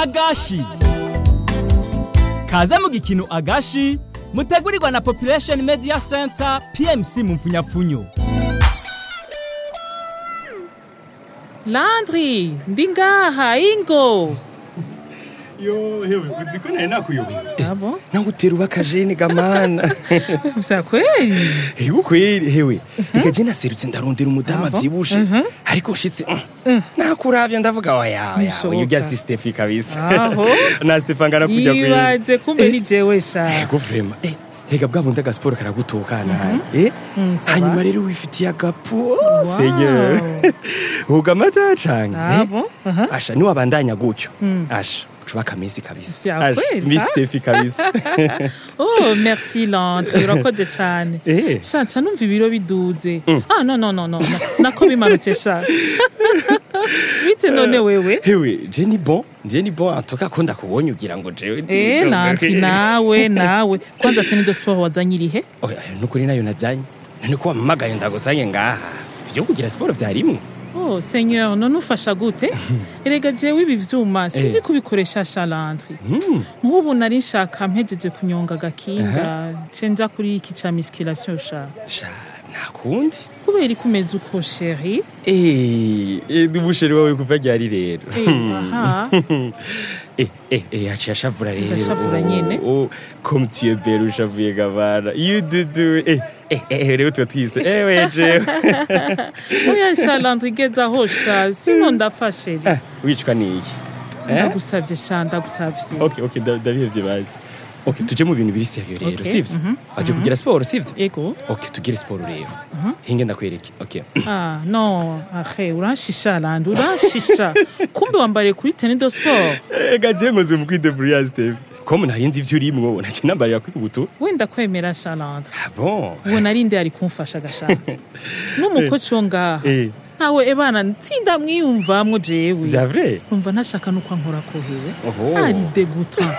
agashi kaze mu gikino agashi mutegurirwa na population media center pmc mu mfunyapfunyo landri ndi ngaha ingo yo hewe uzi ko nari nakuyobeye abo nangutera ubakajene gamana vya kweli hewe kweli hewe reka je naserutse ndarondera umudamu Abo? avyibushe ariko ushitse mm, nakuravye ndavuga waya waya Bishoboka. urya si Stefi kabisa Aho. na Stefan ngana kujya kweli yibaze kumbe ni jewe sha ego vrema eh rega bwa bundi agasiporo karagutokana eh hanyuma rero wifitiye agapo seigneur huga amata canke Abo, aha. asha niwabandanya gutyo asha ucuba akamisi kabisa Vya Asha, kweli, Miss ha? Stefi kabisa oh merci landri urakoze cane Eh. sha nca numva ibiro biduze ah no no no no no. nako bimanutse sha bite none wewe hewe je ni bon je ni bon antuka ko ndakubonye ugira ngo jewe ndi- Eh, landri nawe nawe kwanza teni do sport wazanye irihe oya nukuri nayo nazanye none ko wamamagaye ndagusange ngaha vyo kugira siporo vyarimwe oh seigneur none ufasha gute erega jewe ibi vyuma sinzi kubikoresha sha landri nk'ubu nari nshaka mpejeje kunyonga agakinga ce nja kuri iki ca musculation sha sha nakundi kubera ikumeze uko sheri eh eh dubusheri wawe kuva ryari rero aha eh eh eh yaciye ashavura rero Ndashavura nyene. Oh, oh, comme tu es belle ushavuye gabana you do do eh eh eh rero tuba twise eh weje oya sha landri gezaho sha sino ndafasheri wicwa niki ndagusavye sha ndagusavye okay okay nda- ndabihevye bazi okay tuje mu bintu biri serieux rero Okay, sivyo aje kugira siporo sivyo ego okay tugire siporo rero hinge ndakwereke okay ah no ahe uranshisha landri uranshisha kumbe wambariye kuri teni do sport ega je ngoze mu kwidebrouiller Steve comme nari nzi ivyo urimwo nace nambarira kuri buto wenda kwemera sha landri ah bon uwo narinde ari kumfasha gashaka n'umukoci wo ngaha eh nawe ebana ntsinda mwiyumvamwo jewe vya vrai numva ntashaka nuko ankora kohewe Oho. ari deguta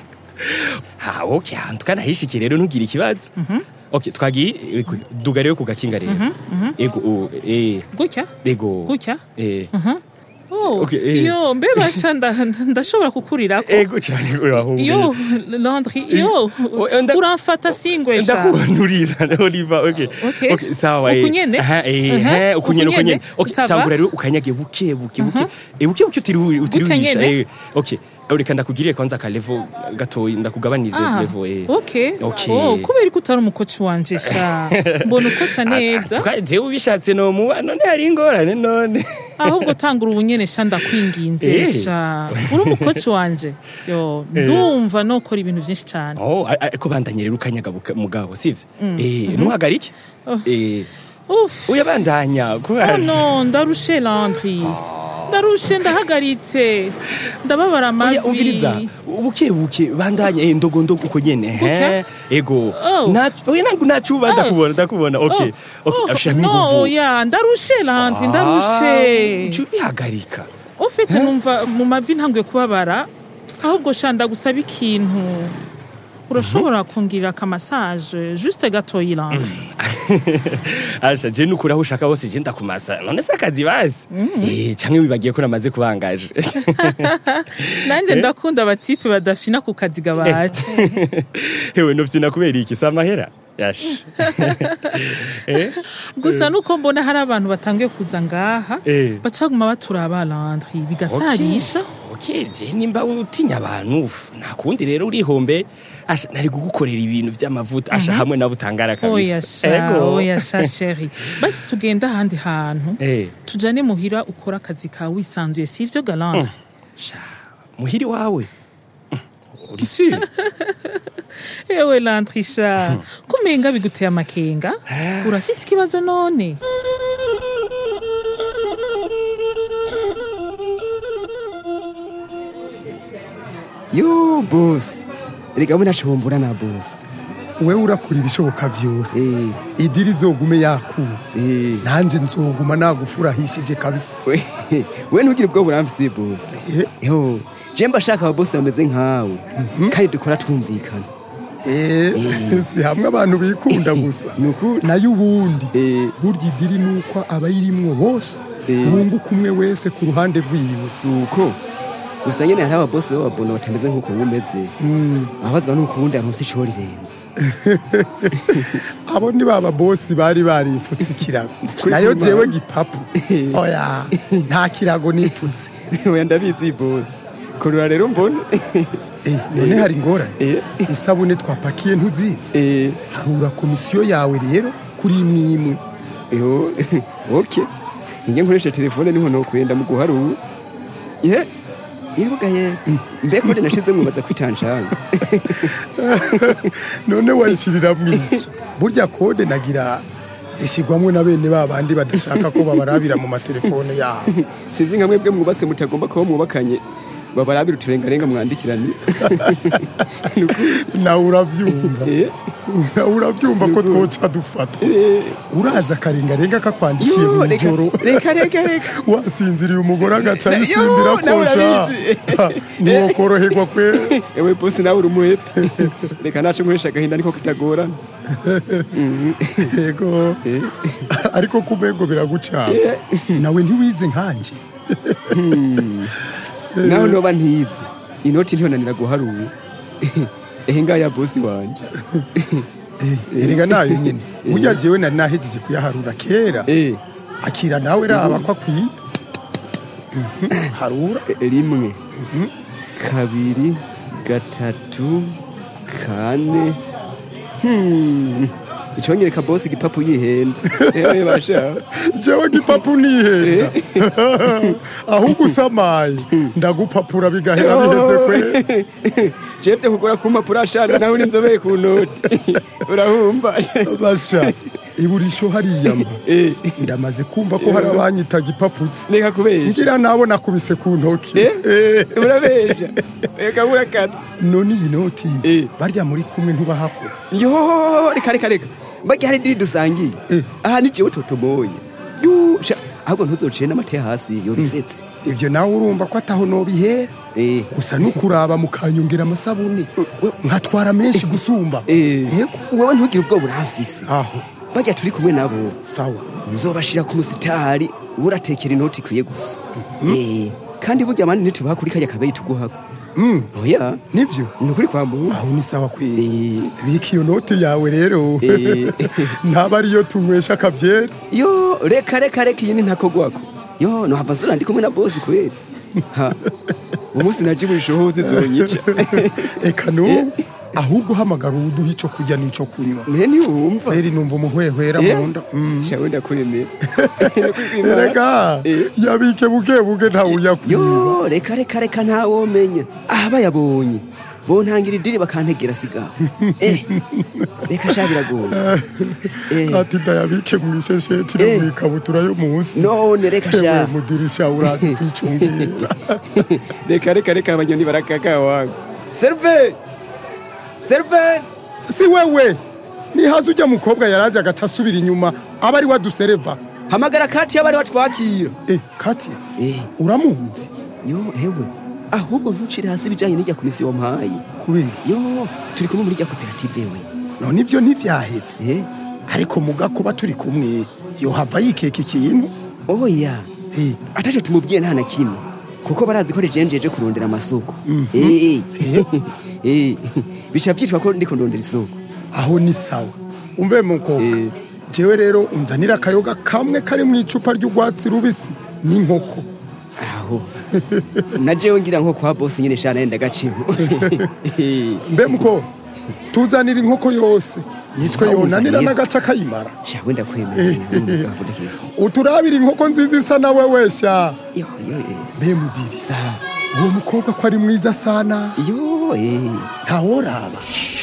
ha okay antuka nahishiki rero ntugire ikibazo okay twagiye eh, ku- duga rero ku gakinga rero ego oh, eh gutya ego gutya eh Oh, Okay, eh. yo mbe basha nda- ndashobora kukurirako ego cyane uraho yo landri yo Oh, eh, nda- uramfata singwesha ndakubonurira oliva okay Okay. okay sawa eh. Uku nyene? aha eh Aha, eh, uku nyene uku uku nyene nyene? okay Ça va? tangura rero ukanyage buke buke buke eh buke buke utiri utirihisha nyene? eh okay reka ndakugirire kwanza ka level gatoyi ndakugabanirize Ah, level eh okay. Okay. Oh, kubera ko utari umukoci wanje sha mbona ukoca neza tuka jewe ubishatse no muba none hari ingorane none ahubwo tangura ubunyene sha ndakwinginze Eh. sha uri umukoci wanje yo ndumva nokora ibintu vyinshi cane oh a- ariko bandanye rero ukanyaga buka- mugabo sivyo eh ntuhagarike eh Uf. uyabandanya Oh kubera no ndarushe landri ndarushe ndahagaritse ndababara Oya, umviriza amavi buke buke bandanya eh ndogo ndogo uko nyene he Gutya? ego Oh. na oya nangu nacuba ndakubona ndakubona okay okay ashami no nguvu ya ndarushe landri ndarushe cubihagarika ufite numva mu mavi ntanguye kubabara ahubwo sha ndagusaba ikintu urashobora kungirira akamasaje juste gatoyi landri asha je nukuri aho ushaka hose je ndakumasa none se akazi bazi eh canke wibagiye ko namaze kubangaje nanjye ndakunda abatipe badafina ku kazi gabaje hewe novyina kubera iki si amahera yasha eh gusa nuko mbona hari abantu batangiye kuza ngaha Eh. bacaguma baturaba landri bigasarisha okay je nimba utinya abantu uf, nta kundi rero urihombe asha nari kugukorera ibintu vy'amavuta asha hamwe nabo utangara oya kabisa sha oya sha sheri basi tugende ahandi hantu eh tujane muhira ukora akazi kawe wisanzuye sivyo galande sha muhiri wawe Mm, uri sûr ewe landri sha kumenga biguteye amakenga urafise ikibazo none yo bosi reka mbona shombora na bosi wewe urakora ibishoboka byose Eh. idiri zogume yakutse Eh. nanjye nzoguma nagufurahishije kabisa we we ntugire ubwo buramfise bosi Eh. yo je mba shaka ababosi bameze nkawe kandi dukora twumvikana Eh, si hamwe abantu bikunda gusa Ni ukuri. nayo ubundi Eh. burya idiri nuko abayirimwo bose Eh. bunguka umwe wese ku ruhande rwiwe suko gusa nyene hariho ababosi b'ababona batameze nk'uko wowe umeze ababazwa n'ukundi aronse ico rirenze abo ni baba bosi bari barifutse ikirago Kuri nayo Kimana. jewe gipapu oya nta kirago nipfutse oya ndabizi bosi kurura rero mbone Eh, none hari ingorane Eh. isabune twapakiye ntuzizi Eh, harura komisiyo yawe rero kuri imwe imwe yo ok inge nkoresha telefone niho nokwenda mu guharura ye yebuga ye mbe kode nashize mwibaza kwitanshanga none wayishyirira mwiki burya kode nagira zishyirwamo na bene ba bandi badashaka ko babarabira mu matelefone yabo sinzi nka mwebwe mwubatse mutagomba kuba mwubakanye babarabira uturengarenga mwandikiranye nawe urabyumva Eh. nawe urabyumva ko twoca dufata uraza akarengarenga kakwandikiye yo mu reka ijoro reka reka reka wasinziriye umugore agaca Yo, yisimbira nawe kosha urabizi. ntiwokoroherwa kwe ewe bosi nawe uri umuhepfu reka naco nkoresha agahinda niko kitagorana yego ariko kumego biragucana nawe ntiwize nkanje naho noba ntize inoti ntiyonanira guharura ehe ngaya bosi wanje erega nayo nyine burya jewe nari nahejeje kuyaharura kera Eh, akira nawe raba ko akwiye Mhm, harura rimwe kabiri gatatu kane Hmm, iconyereka bosi igipapu yihenda ewe basha jewe gipapu nihenda ahubwo usamaye ndagupapura bigahera biheze kwe jevye kugura ku mpapuro ashana nawe uri inzobere ku noti urahumba basha iburisho hariya mba Eh, ndamaze kumva ko hari abanyita gipaputsi reka kubesha ngira nabo nakubise ku ntoki Eh? Eh, urabesha reka burakata none iyi noti Eh. barya muri kumwe ntubahako yo reka reka reka mbajya hari diri dusangiye Eh. aha ni jewe totomoye Yo, sha, ahubwo ntuzociye n'amate hasi yobisetse ivyo nawe urumva ko ataho nobihera Eh. gusa nukuraba mukanyongera amasabune nkatwara menshi gusumba Eh, yego wewe ntugire ubwoba urahafise aho bajya turi kumwe nabo sawa nzobashira ku musitari uratekera inoti ikwiye gusa Eh, kandi burya abandi ntitubaha kuri kajya kabeyi tuguhako oya nivyo ni ukuri kwambura aho ni sawa kweli Eh, bika iyo noti yawe rero Eh. ntaba ariyo tunywesha akabyera yo reka reka reka iyi ni ntakogwako yo nohava zura ndi kumwe na bosi kweli Ha, uwo munsi naje burishohoze zonyica eka n'ubu ahubwo uhamagara uwuduha ico kurya n'ico kunywa mwe ntiwumva kweri numva umuhwehwera Eh? mu nda Mm. shawe ndakwemera erega Eh. yabike buke buke ntawe uyakwiba yo reka reka reka ntawomenya aha bayabonye bontangira idiri bakantegera sigaho eh reka sha biragoye eh ati ndayabike mu ishesheti no Eh. mu ikabutura yo munsi none reka ewe sha mudirisha urazi kwicungira reka reka reka abanyoni barakaka wangu serve serve si wewe nihaze ujya mukobwa yaraje agaca asubira inyuma aba ari wadusereva hamagara kati y'abari batwakira eh katia eh uramuzi yo hewe ahubwo ntucire hasi ibijanye n'irya komisiyo wampaye kubera yo turi kumwe muri rya koperative we none ivyo ntivyahetse eh ariko muga kuba turi kumwe yohava yikeka ikintu oya Eh, ataco tumubwiye nta na kimwe kuko barazi ko rijenjeje kurondera amasoko Eh, eh. Eh, bica byitwa ko ndiko ndondera isoko aho ni sawa umve mukobwa Eh. jewe rero unzanira akayoga kamwe kari mu icupa ry'urwatsi rubisi n'inkoko aho na jewe ngira nko kwa bosi nyene shana yenda gaciro mbe muko tuzanira inkoko yose nitwe Nawe yonanira umva n'agace akayimara shawe ndakwemera uturabira inkoko nziza isa nawe wesha yo yo eh. mbe mudiri sa uwo mukobwa ko ari mwiza sana yo eh. ntaworaba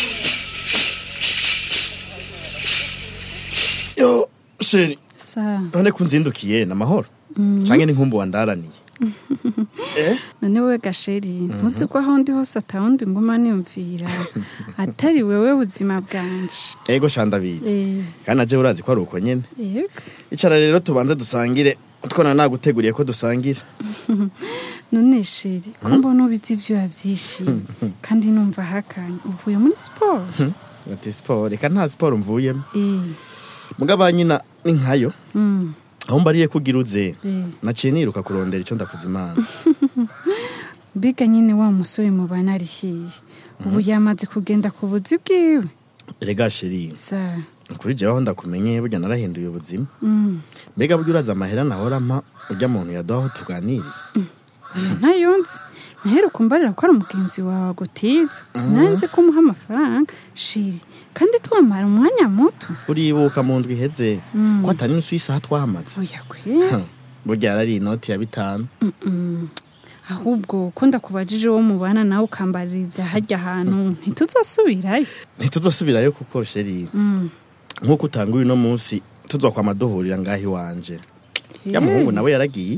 yo sheri sa none kunzindukiye ni amahoro canke n'inkumbu wandaraniye none we gasheri ntuzi ko aho ndi hose atawundi nguma niyumvira atari wewe buzima bwanje ego shandabizi Eh, kandi naje urazi ko ari uko nyene yego icara rero tubanze dusangire utwona naguteguriye ko dusangira none sheri ko mbona ubizi ivyuya vyinshi kandi numva hakanye uvuye muri siporo ati siporo reka nta siporo mvuyemo Eh, mugaba nyina ni nkayo mm, aho mbariye kugira uze eh. naciye niruka kurondera ico ndakuza imana mbega nyine wa musore mubana ari hiye ubu yamaze kugenda ku buzi bwiwe rega sheri sa kuri jewe aho ndakumenye burya narahinduye ubuzima mm. mbega burya uraza amahera nahora mpa urya muntu yaduha aho tuganirira oya ntayunzi naheruka umbarira ko ari umugenzi wawe agutiza sinanzi ko umuha amafaranga shiri kandi twamara umwanya muto uribuka mu ndwi iheze ko atari n'insu y'isaha twahamaze oya kwe burya yarari inoti ya bitanu ahubwo ko ndakubajije uwo mubana nawe ukambarira ibya harya hantu ntituzasubirayo ntituzosubirayo kuko sheri nk'uko utanga uyu no munsi tuzokwama duhurira ngaho iwanje ya muhungu nawe yaragiye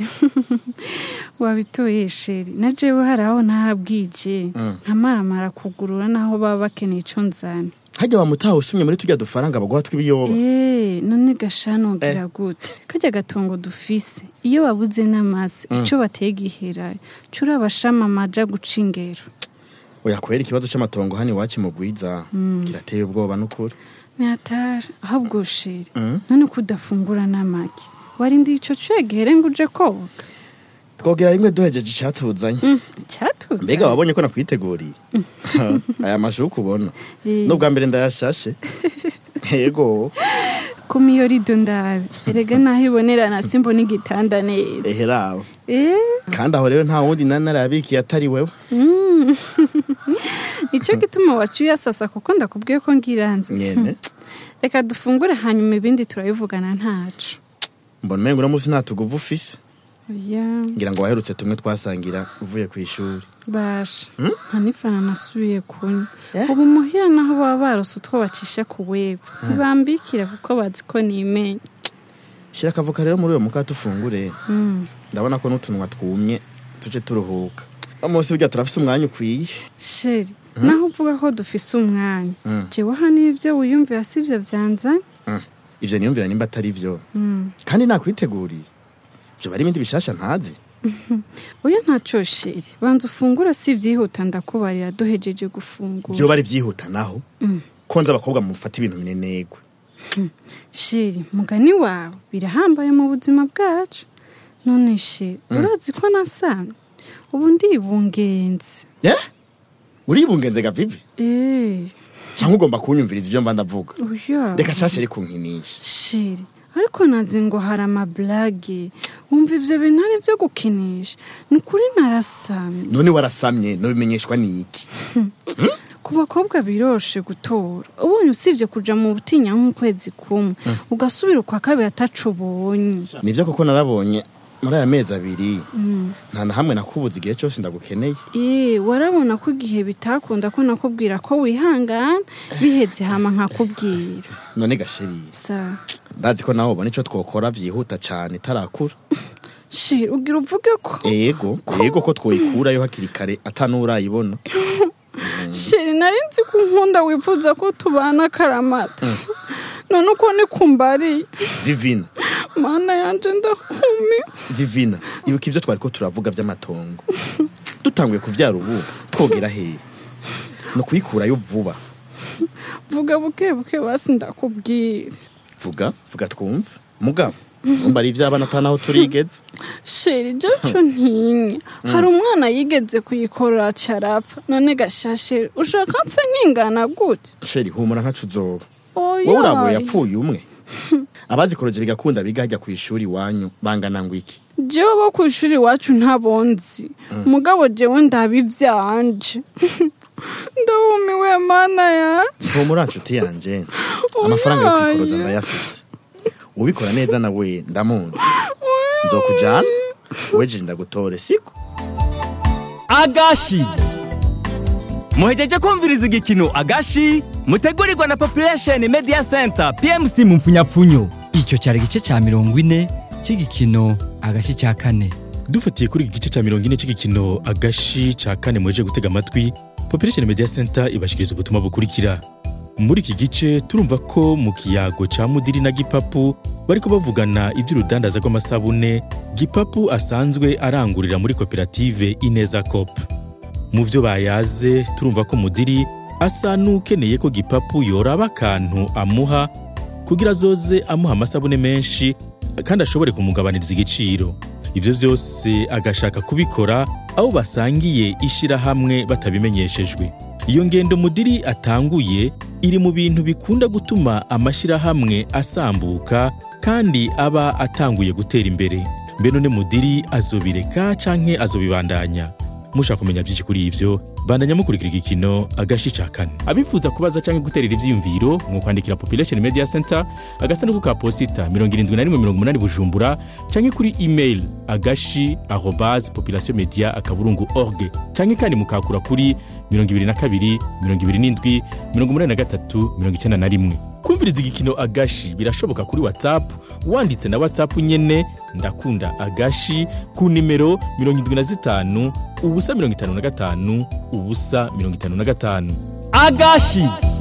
wabitoye sheri na jewe hari aho ntahabwije nkamaramara kugurura n'aho baba bakeneye ico nzana hajya wamutaha usumye muri tujya dufaranga baguha tw'ibiyoba Eh, none gashano ugira gute kajya gatongo dufise iyo babuze n'amasi ico bateye giherayo cura abashama amaja guca ingero oya kubera ikibazo c'amatongo hano iwacu mu gwiza kirateye ubwoba n'ukuri Nyatara ahubwo sheri none ko udafungura n'amagi warindiye ico cegere ngo uje koga twogera rimwe duhejeje icatuzanye icyatuza mbega wabonye ko nakwiteguriye aya mashuka ubona Eh. n'ubwa mbere ndayashashe yego kumiyo rido ndabe erega naho ibonerana simbona igitanda neza eherawe eh kandi aho rero nta wundi nari narabikiye atari wewe nicyo gituma wacu uyasasa kuko ndakubwiye ko ngiranze nyene reka dufungure hanyuma ibindi turabivugana ntacu mbona umengo uno munsi nta tuguvu ufise oya ngira ngo waherutse tumwe twasangira uvuye ku ishuri basha nta n'ifana nasubiye kunywa ubu muhira naho baba barose utwo bacisha ku webu ntibambikira kuko bazi ko nimenya shira akavuka rero muri uyo muka tufungure ndabona ko n'utunwa twumye tuje turuhuka uno munsi burya turafise umwanya ukwiye sheri naho uvuga ko dufise umwanya jewe hano ibyo wiyumvira si byo byanzanye Mm. ivyo niyumvira nimba atari vyo kandi nakwiteguriye vyo bari ibindi bishasha ntazi oya ntaco sheri banza ufungura si byihuta ndakubarira duhejeje gufungura vyo bari vyihuta naho ko nzi abakobwa mufata ibintu binenegwe sheri mugani wawe birahambaye mu buzima bwacu none sheri urazi ko nasamye ubu ndibungenze eh uribungenze gavivi Eh, cyangwa ugomba kunyumviriza ivyo mba ndavuga oya reka shashe ari kunkinisha sheri ariko nazi ngo hari amaburage wumva ivyo bintu ari byo gukinisha ni ukuri narasamye none warasamye nobimenyeshwa n'iki ku bakobwa biroshe gutora ubonye usibye kuja mu butinya nk'ukwezi kumwe ugasubira ukwa kabiri ataco ubonye nivyo koko narabonye muri aya mezi abiri nta na hamwe nakubuza igihe cyose ndagukeneye Eh, warabona ko igihe bitakunda ko nakubwira ko wihangana biheze hama nkakubwira none gasheri sa ndazi ko nawe ubona ico twokora vyihuta cane itarakura sheri ugira uvuge ko ego ego ko twoyikurayo hakiri kare atanuwurayibona sheri nari nzi ko unkunda wifuza ko tubana akaramata none uko ni kumbariye vivina mana yanje ndahumi vivina ibuka ivyo twariko turavuga vy'amatongo dutanguye kuvyara ubu twogera hehe no kuyikurayo vuba vuga buke buke basi ndakubwira vuga vuga twumve mugabo umva ari ivy'abana atanaho turigeze sheri jaco ntinya hari umwana yigeze kuyikorora carapfa none gashashe ushaka mpfe nkingana gute sheri humura nkacu uzoba Oya. wowe uragoye yapfuye umwe abazikorogera igakunda biga hajya ku ishuri iwanyu bangana ngo iki jewe bo ku ishuri iwacu ntabonzi mugabo jewe ndaba ivyanje ndahumiwe mana yanje humura nshuti yanje amafaranga yo kwikoroza ndayafise ubikora neza nawe ndamuzi nzokujana weje ndagutore siko agashi muhejeje kumviriza igikino agashi mutegurirwa na population media center pmc mu mfunyapfunyo icyo cyari igice cya mirongo ine cy'igikino agashi cya kane dufatiye kuri iki gice cya mirongo ine cy'igikino agashi cya kane muje gutega amatwi population media center ibashikiriza ubutumwa bukurikira muri iki gice turumva ko mu kiyago cya mudiri na gipapu bariko bavugana iby'urudandaza rw'amasabune gipapu asanzwe arangurira muri koperative ineza cop mu byo bayaze turumva ko mudiri asa n'ukeneye ko gipapu yoraba akantu amuha kugira azoze amuha amasabune menshi kandi ashobore kumugabaniriza igiciro ibyo byose agashaka kubikora abo basangiye ishirahamwe batabimenyeshejwe iyo ngendo mudiri atanguye iri mu bintu bikunda gutuma amashirahamwe asambuka kandi aba atanguye gutera imbere mbe none mudiri azobireka canke azobibandanya mushaka kumenya byinshi kuri ivyo bandanya mukurikira igikino agashi ca kane abifuza kubaza canke guterera ivyiyumviro mu kwandikira population media center agasanduku ka posita 7180 bujumbura canke kuri email agashi arobase population media akaburungu org canke kandi mukakura kuri 22 27 83 91 kumviriza igikino agashi birashoboka kuri whatsapp wanditse na whatsapp nyene ndakunda agashi ku nimero 75 ubusa 55 ubusa 55 agashi